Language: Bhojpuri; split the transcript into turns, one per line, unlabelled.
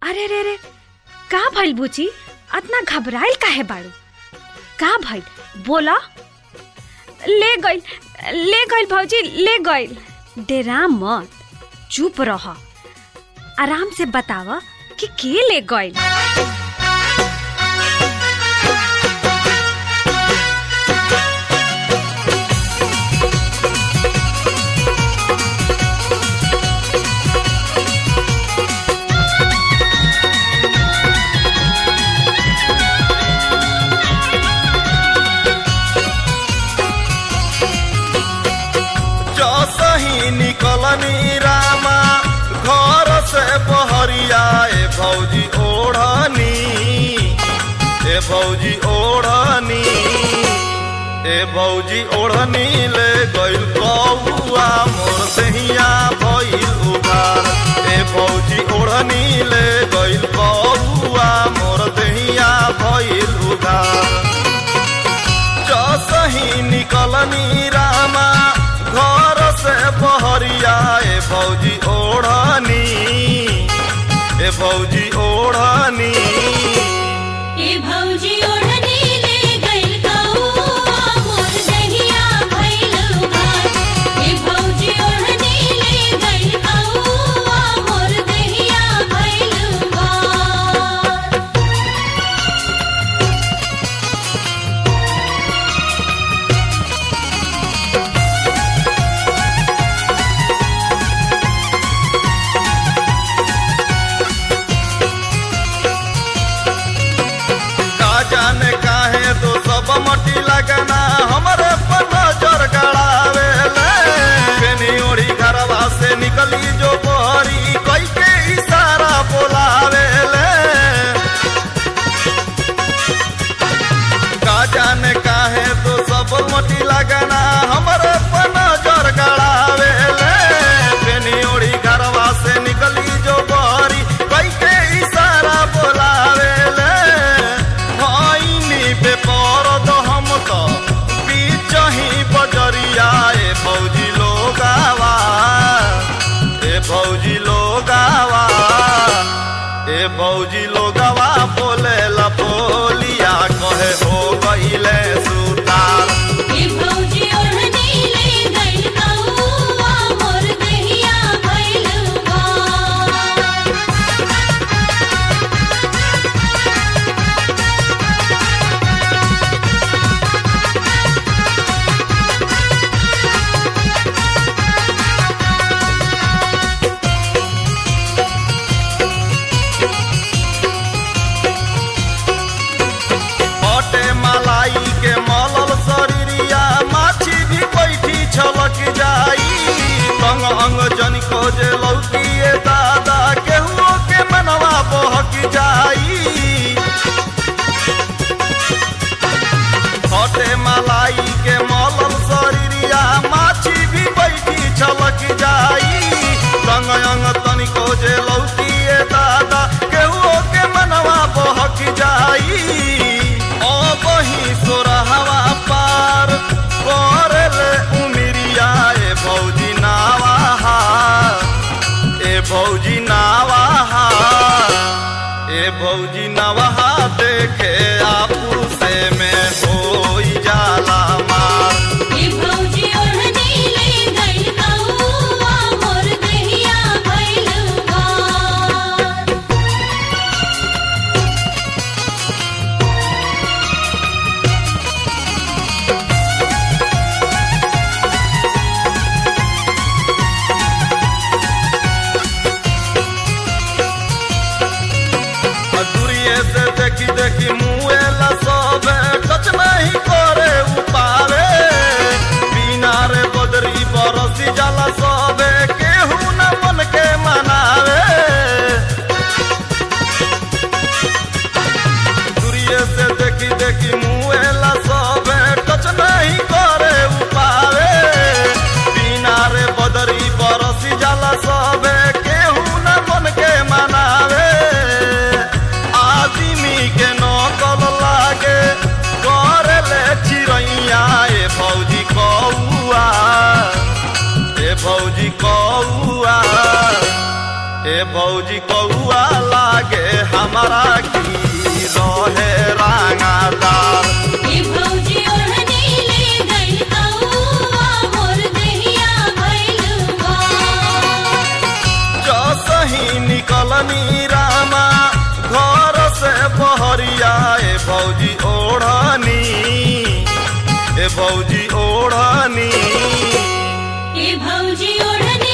अरे रे रे का भइल बुची अतना घबराइल काहे बाड़ू का भइल बोला ले गइल ले गइल भौजी ले गइल डेरा मत चुप रह आराम से बताव कि के ले गइल
जसही निकलनी रामा घर से बहरिया ए भौजी ओढ़नी ए भौजी ओढ़नी ए भौजी ओढ़नी ले गइल कौआ मोर दहिया भइल उघार ए भौजी ओढ़नी ले गइल कौआ मोर दहिया भइल उघार जसही निकलनी रामा घर से बहरिया ए भौजी ओढ़नी ए भौजी ओढ़नी
ए भौजी ओढ़नी ले गइल कौआ मोर दहिया भइल उघार ए भौजी ओढ़नी ले गइल कौआ मोर दहिया भइल उघार
का जाने काहे तो सब मटी लगना हमरे पर नजर गड़ावे ले बेनी ओढ़ी घरवा से निकली जो बहरी कई के इशारा बोलावे ले का जाने काहे तो सब मटी लगना हमरे पर नजर गड़ावे ले बेनी ओढ़ी घरवा से निकली जो बहरी कई के इशारा बोलावे ले भइनी पे परद हम तो बीचही बजरिया ए भौजी लोगावा ए भौजी लोगावा ए भौजी लोगावा बोले ला बोलिया कहे हो गईले सुतार
ए भौजी ओढ़नी ले गइल कौआ मोर दहिया भइल उघार
हटे मलाई के मलल शरीरिया माछी भी बैठी छलक जाई संग अंग जन खोजे लौकिए दादा केहुओ के मनवा बहक जाई हटे मलाई के मलल शरीरिया माछी भी बैठी छलक जाई संग अंग तनि खोजे लौकिए दादा केहुओ के मनवा बहक जाई ओ बही सोरहवा पार करले उमिरिया ए भौजी नावाहा ए भौजी नावाहा ए भौजी नवाहा देखे आपू से में होई जाला मार
ए भौजी ओढ़नी ले गइल कौआ मोर दहिया भइल उघार
दूरिये से देखी देखी मुँहे ला सबे टच नहीं करे उपावे बिना रे बदरी बरसी जाला सबे केहू न मन के मनावे दूरिये से देखी देखी मुँहे ला सबे टच नहीं करे उपावे बिना रे बदरी बरसी जाला सबे केहू न मन के मनावे आदमी के नकल लागे करले चिड़ैया ए भौजी कौआ ए भौजी कौआ ए भौजी कौआ ला लागे हमारा की रहे रांगादार
ए भौजी ओढ़नी ले गइल कौआ मोर देहिया भइल बार
जो सही निकलनी रामा घर से बहरिया ए भौजी ओढ़नी ए भौजी ओढ़नी
ए भौजी ओढ़नी